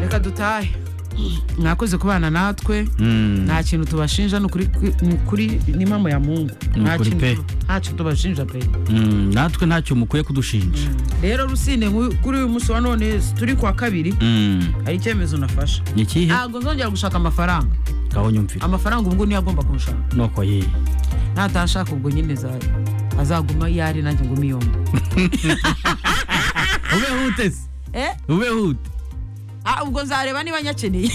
dutahe mwakoze kubana natwe nta kintu tubashinja ni ukuri ni ukuri ni mama ya mungu Ni nta ukuri kintu pe. tu- ntacyo tubashinja pe Mm, natwe ntacyo mukwiye kudushinja rero rusine nku- kuri uyu munsi wa none turi kwa kabiri Mm, hari icyemezo nafashe ni ikihe ntabwo nzongera gushaka amafaranga ngaho nyumvira amafaranga ubwo niyo agomba kunshaka nuko ye natashaka ubwo nyine za- azaguma iyo ari nanjye ngume iyo mba ube hute se Eh? ube hute Ah, ubwo nzareba niba nyakeneye